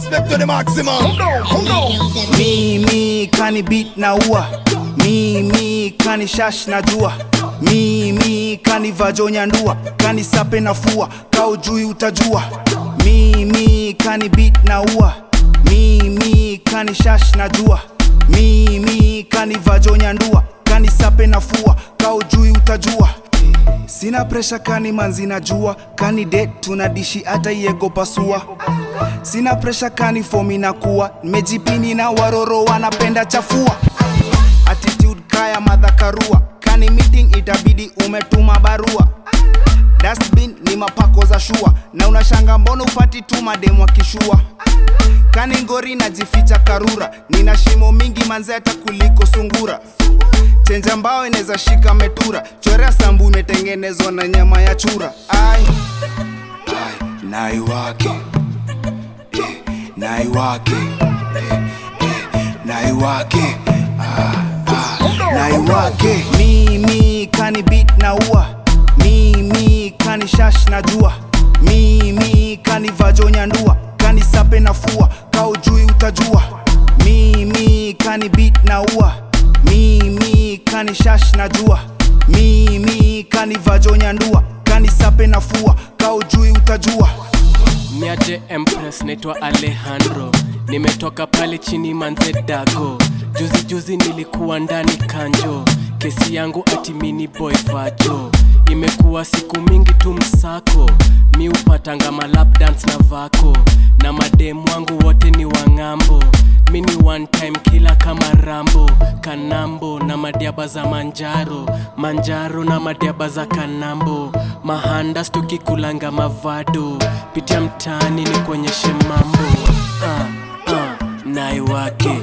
Respect to the maximum. Come down, come down. mi mi kani beat na ua mi mi kani shash na jua mi mi kani vajonya ndua kani sape na fua kaujui utajua mi mi kani beat na ua mi mi kani shash na jua mi mi kani vajonya ndua kani sape na fua kaujui utajua sina presha kani manzi na jua kani det tunadishi hata iego pasua sina presha kani fomi na kuwa mejipini na waroro wanapenda chafua attitude kaya madhakarua kani meeting itabidi umetuma barua dustbin ni mapako za shua na unashanga mbona upati tu mademu akishua kani ngori najificha karura nina shimo mingi manzeta kuliko sungura chenja mbao inaweza shika metura chorea sambu imetengenezwa na nyama ya chura ai, ai nai wake eh, nai wake eh, eh, nai wake ah, ah, nai wake mimi kani beat na ua mimi kani shash na jua mimi kani vajonya ndua kani sape na fua kaujui utajua mimi kani beat na ua mimi kani shash na jua mimi kani vajonya ndua kani sape na fua kaujui utajua Niaje Empress, naitwa Alejandro, nimetoka pale chini manze dago. Juzi juzi nilikuwa ndani kanjo, kesi yangu ati mini boy vajo. Imekuwa siku mingi tu msako, mi upatanga malap dance na vako, na mademu wangu wote ni wang'ambo. Mi ni one time kila kama Rambo, Kanambo na madiaba za Manjaro, Manjaro na madiaba za Kanambo, Mahandas tukikulanga mavado, pitia mtaani ni kuonyeshe mambo. Ah, ah, nai wake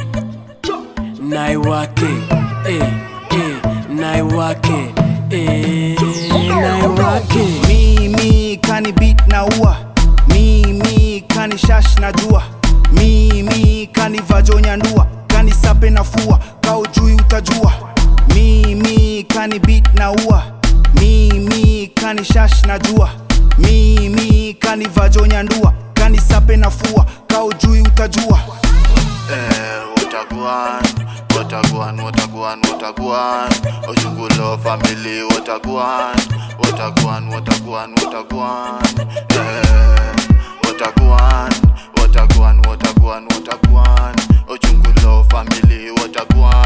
nai wake eh, eh, nai wake eh, nai wake mimi kani beat na ua mimi kani shash na jua mimi kani vajonya ndua kani sape na fua kaujui utajua mimi kani beat na ua mimi kani shash na jua mimi kani vajonya ndua kani sape na fua kaujui utajua Eh, Wataguan, Wataguan, Wataguan, Wataguan, Oshungulo family, Wataguan, Wataguan, Wataguan, Wataguan, eh, Wataguan, Wataguan, Wataguan, Wataguan, Ochungulo family, Wataguan.